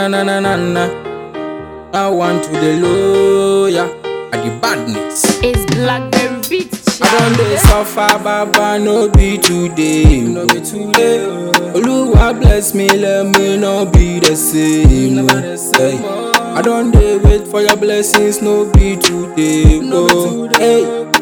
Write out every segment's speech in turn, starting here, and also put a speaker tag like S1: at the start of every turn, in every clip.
S1: na na na na na. I want to the lawyer at the badness.
S2: It's Blackberry Beat.
S1: I don't dey suffer, Baba, no be today. No be today. Oluwa bless me, let me not be the same. Hey. I don't dey wait for your blessings, no be today. Oh, hey.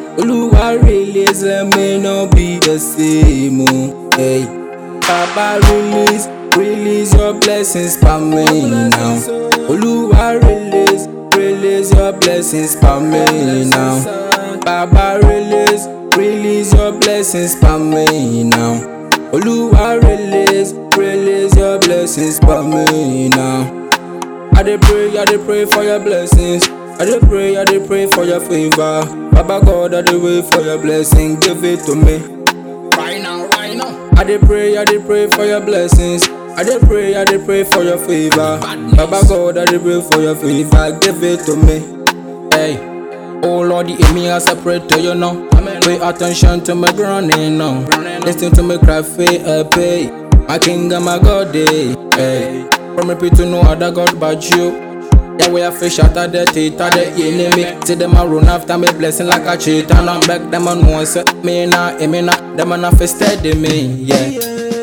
S1: Oluwa release, let me not be the same. Oh, hey. Baba release, release your blessings for me now. Oluwa release, release your blessings for me now. Baba release, release your blessings for me now. Oluwa release, release your blessings for me now. I dey pray, I dey pray for your blessings. I dey pray, I dey pray for your favor. Baba God, I dey wait for your blessing, give it to me. Right now, right now. I dey pray, I dey pray for your blessings. I dey pray, I dey pray for your favor. Baba God, I dey pray for your favor, give it to me. Hey. Oh Lord, hear me as I pray to you now. Pay attention to my groaning now. Listen to me cry for a pay. My king and my God, eh. Hey. From me to no other God but you. Yeah, we are fish out of the teeth of the enemy. See them a run after me, blessing like a cheat. And I'm back, them on one say, me nah, eh, me nah. Them a not steady me, yeah.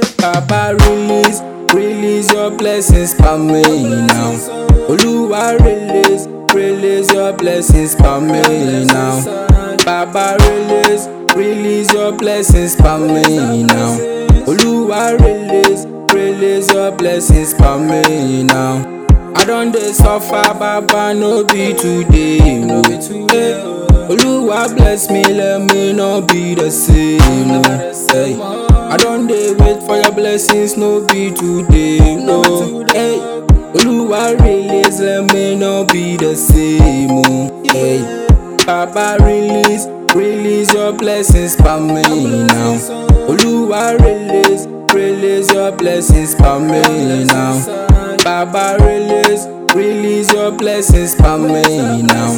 S1: Baba release, release your blessings for me now. Oluwa release, release your blessings for me now. Baba release, release your blessings for me now. Oluwa release, release your blessings for me now. I don't dey suffer, Baba, no be today, no be today. Oluwa bless me, let me not be the same. No. Hey. I don't dey wait for your blessings, no be today, no. Hey. Oluwa release, let me not be the same. Oh. Hey. Baba release, release your blessings for me now. Oluwa release, release your blessings for me now. Baba release, release your blessings for me now.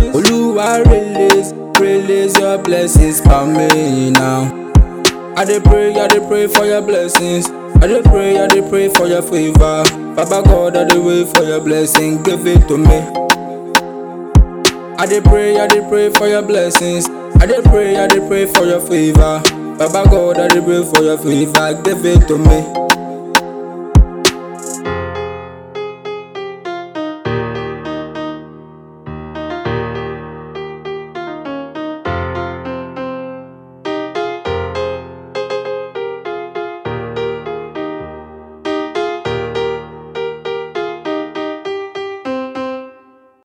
S1: Oluwa release, release your blessings for me now. I dey pray, I dey pray for your blessings. I dey pray, I dey pray for your favor. Baba God, I dey wait for your blessing, give it to me. I dey pray, I dey pray for your blessings. I dey pray, I dey pray for your favor. Baba God, I dey pray for your favor, give it to me.